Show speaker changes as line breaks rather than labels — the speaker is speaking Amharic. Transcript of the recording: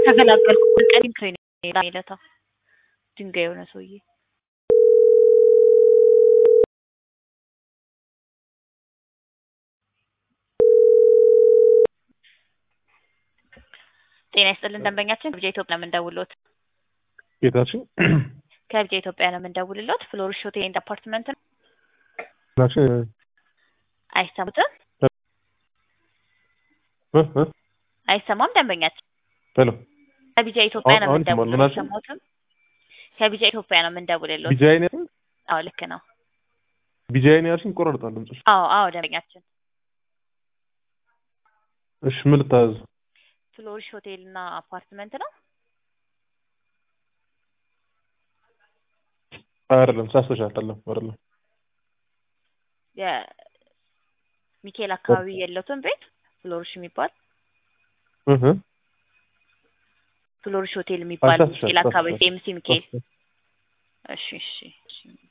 ተገላገልኩ። ቀዲም ክሬን ሜለታ ድንጋይ የሆነ ሰውዬ ጤና ይስጥልን ደንበኛችን ከብጃ ኢትዮጵያ ነው የምንደውልዎት።
ጌታችን
ከብጃ ኢትዮጵያ ነው የምንደውልዎት። ፍሎሪሽ ሆቴል ኤንድ አፓርትመንት ነው።
ናችን
አይሰሙትም?
እ እ
አይሰማም ደንበኛችን
ሄሎ
ከቢጃ ኢትዮጵያ ነው
አሁን ይሰማል።
የምንደውልዎት።
ምናችን?
አይሰሙትም? ከቢጃ ኢትዮጵያ ነው የምንደውልዎት።
ቢጃይን ያልሽኝ
አዎ ልክ ነው።
ቢጃይን ያልሽኝ ይቆራርጣል ድምፅሽ።
አዎ አዎ ደንበኛችን
እሺ ምን ልታዘዝ?
ፍሎሪሽ ሆቴል እና አፓርትመንት ነው።
አይደለም ሳስተሻል አይደለም አይደለም
የሚካኤል አካባቢ የለውትም ቤት ፍሎሪሽ የሚባል
እህ እ
ፍሎሪሽ ሆቴል የሚባል
አሳስሻል
ሚካኤል አካባቢ
አሳስሻል።
ኤምሲ ሚካኤል። እሺ እሺ እሺ